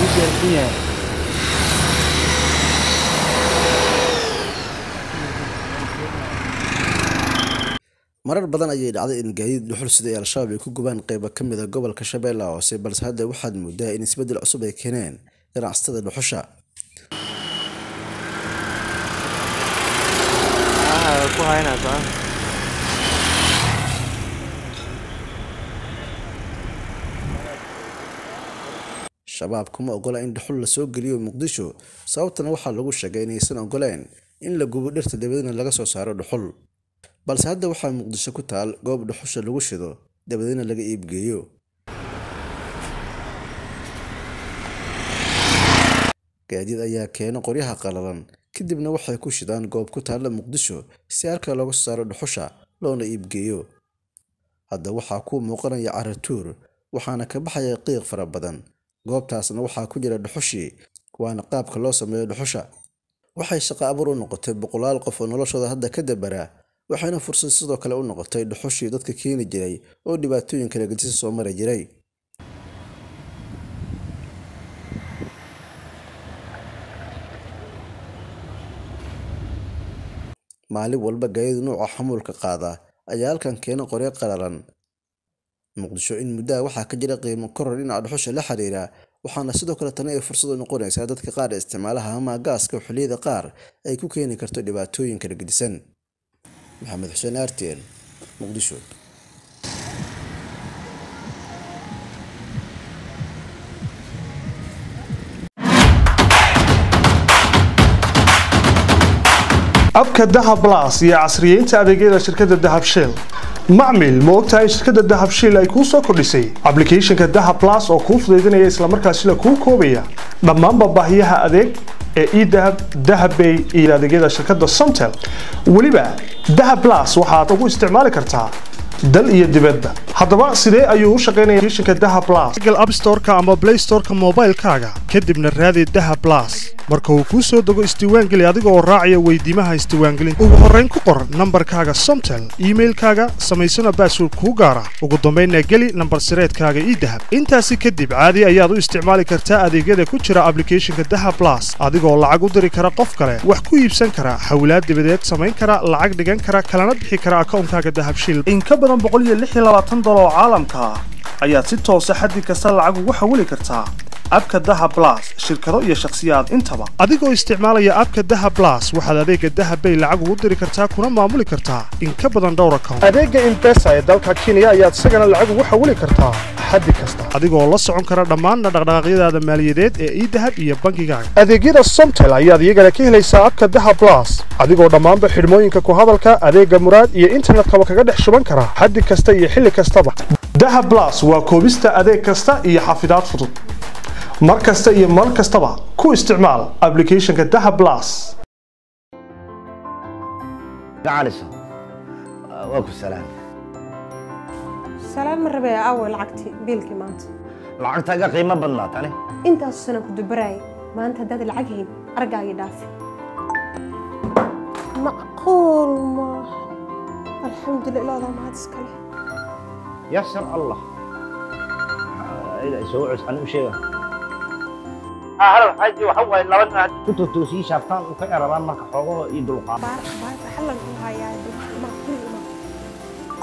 diyaarsan yahay marar badan ayay dhacday in gaadiid dhuxul sida ay al-shabaab ay ku gubaan qeybo ka mid a gobolka shabeellaha hoose balse hadda waxaad moodaa in isbeddel cusub ay keeneen ganacsatada dhuxusha Ah, ku haynaysaa shabaab kuma ogola in dhuxul lasoo geliyo muqdisho sababtana waxaa lagu sheegay inaysan ogoleen in la gubo dhirta dabadeedna laga soo saaro dhuxul balse hadda waxaa muqdisho ku taal goob dhuxusha lagu shido dabadeedna laga iibgeeyo gaadiid ayaa keena qoryaha qalalan kadibna waxay ku shidaan goob ku taalla muqdisho si halka looga soo saaro dhuxusha loona iibgeeyo hadda waxaa kuu muuqanaya caratuur waxaana ka baxaya qiiq fara badan goobtaasna waxaa ku jira dhuxushii waana qaabka loo sameeyo dhuxusha waxay shaqo abuur u noqotay boqolaal qof oo noloshooda hadda ka dabara waxayna fursad sidoo kale u noqotay dhuxushii dadka keeni jiray oo dhibaatooyin kala gedisa soo mari jiray maalin walba gaadiid nuuca xamuulka qaada ayaa halkan keena qoryo qalalan muqdisho in muddaha waxaa ka jira qiimo koror dhinaca dhuxusha la xiriira waxaana sidoo kale tani ay fursad u noqonaysaa dadka qaar isticmaalaha ama gaaska oo xilliyada qaar ay ku keeni karto dhibaatooyin kala gedisan maxamed xuseen artn muqdisho abka dahab blas iyo casriyeynta adeegyada shirkadda dahab shell macmil ma ogtahay in shirkadda dahab shell ay kuu soo kordhisay applicationka dahab blas oo kuu fudaydinaya islamarkaasina kuu koobaya dhammaanba baahiyaha adeeg ee edahab dahabbay iyo adeegyada shirkadda somtel weliba dahab blas waxaad ugu isticmaali kartaa dal iyo dibadba haddaba sidee ayuu u shaqaynaya applicationka dahab blas google app store-ka ama play store-ka moobaylkaaga kadibna raadi dahab blas marka uu kuu soo dego isdiiwaangeli adiga oo raacaya weydiimaha isdiiwaangelinta ugu horrayn ku qor nambarkaaga somtel iimailkaaga samaysana baasword kuu gaara ugu dambaynna geli nambar sireedkaaga idahab intaasi kadib caadi ayaad u isticmaali kartaa adeegyada ku jira applicationka dahab blas adigoo lacag u diri kara qof kale wax ku iibsan kara hawlaad dibadeed samayn kara lacag dhigan kara kalana bixi kara akoonkaaga dahab shil in ka badan dolar oo caalamka ah ayaad si toosa xaddi kasta lacag ugu xawili kartaa abka dahab blas shirkado iyo shakhsiyaad intaba adigoo isticmaalaya abka dahab blas waxaad adeega dahab bay lacag ugu diri kartaa kuna maamuli kartaa in ka badan dhowr account adeega impesa ee dalka kenya ayaad isagana lacag ugu xawili kartaa xaddi kasta adigoo la socon kara dhammaan dhaqdhaqaaqyadaada maaliyadeed ee idahab iyo bangigaaga adeegyada somtel ayaad iyagana ka helaysaa abka dahab blas adigoo dhammaanba xidhmooyinka ku hadalka adeega muraad iyo internetkaba kaga dhex shuban kara xaddi kasta iyo xilli kastaba dahab blas waa koobista adeeg kasta iyo xafidaad fudud mar kasta iyo mar kastaba ku isticmaal applicationka dahab blas gacaliso waa ku salaam salaam ma rabee aaway lacagtii biilkii maanta lacagtaaga qiimo badnaa tani intaasu sana ku dubaraayay maanta haddaad lacag hayn argaagii dhaafi macquul maaha alxamdulillah ilaadaa mahad iskale yasar allah soo cus ani u sheega halal xaaji waxa waaye laba nin haddii ku totoosii shaaftaan u ka erabaan marka xoogaho iyo dulqaad baar baarka xallan ku hayaa macquul ma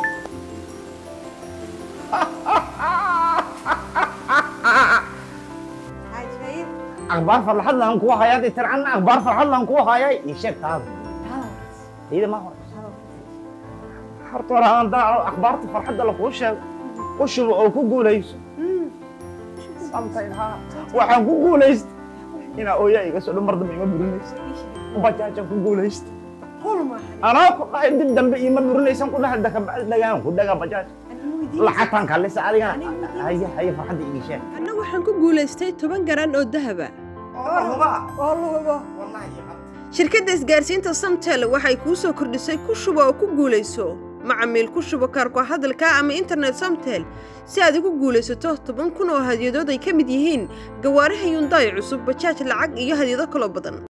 cajaib akhbaar farxad lahan kuwa hayaa dee tircanna akhbaar farxad lahan kuwa hayaa ii sheeg taada iyada ma hore horta hore aan daaco akhbaarta farxadda lakuu sheego u shubo oo ku guulayso samtayn haa waxaan ku guulaysta inaa ooyaa iga soo dhan mar dambe ima burinaysa bajaajaan ku guulaysta macquul maaha anaa ku dhahay dib dambe ima burinaysan ku dhahay dakabacdi dhagaan ku dhagaa bajaaj lacagtaan kaalisa adigana haya haya farxadda ii sheeg anna waxaan ku guulaystay toban garan oo dahaba oo lugubo shirkadda isgaarsiinta samtel waxay kuu soo kordhisay ku shubo oo ku guulayso macamiil ku shubo kaarku hadalka ama internet samtel si aad ugu guulaysato toban kun oo hadyadood ay ka mid yihiin gawaaraha yundaay cusub bajaaj lacag iyo hadyado kaloo badan